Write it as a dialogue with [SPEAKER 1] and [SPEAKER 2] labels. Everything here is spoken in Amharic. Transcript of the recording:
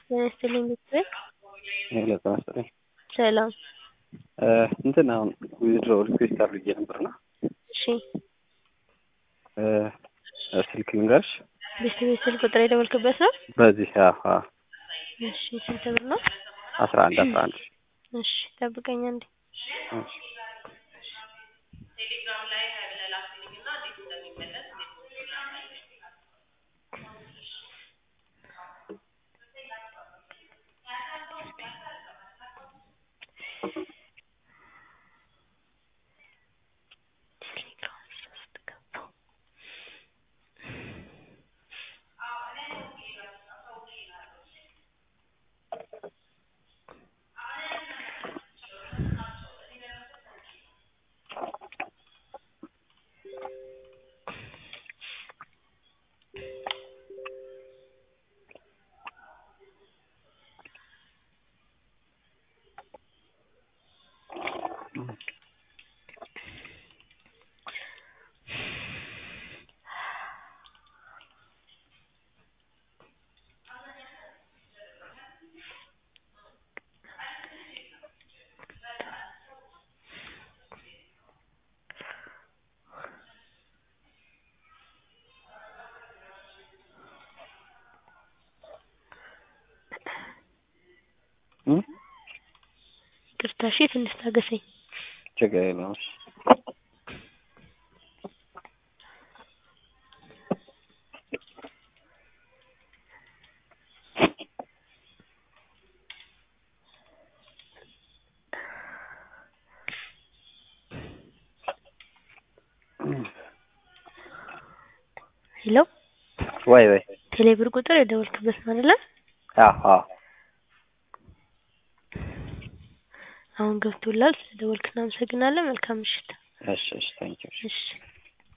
[SPEAKER 1] ጤና ይስጥልኝ ቤተሰብ
[SPEAKER 2] ሄሎ ጤና ይስጥልኝ።
[SPEAKER 1] ሰላም
[SPEAKER 2] እንትን አሁን ዊዝድሮ ሪኩዌስት አድርጌ ነበርና
[SPEAKER 1] እሺ
[SPEAKER 2] ስልክ ልንገርሽ
[SPEAKER 1] ቤት ቤት ስልክ ቁጥር የደወልክበት ነው?
[SPEAKER 2] በዚህ አዎ አዎ
[SPEAKER 1] እሺ ስንት ብር ነው?
[SPEAKER 2] አስራ አንድ አስራ አንድ
[SPEAKER 1] እሺ ጠብቀኝ አንዴ
[SPEAKER 2] እሺ
[SPEAKER 1] ይቅርታ እሺ ትንሽ ታገሰኝ
[SPEAKER 2] ችግር የለውም እሺ
[SPEAKER 1] ሄሎ
[SPEAKER 2] ወይ ወይ
[SPEAKER 1] ቴሌብር ቁጥር የደወልክበት ነው አይደለ?
[SPEAKER 2] አዎ አዎ
[SPEAKER 1] አሁን ገብቶላል። ስለደወልክ እናመሰግናለን። መልካም ምሽት።
[SPEAKER 2] እሺ እሺ ታንኪዩ
[SPEAKER 1] እሺ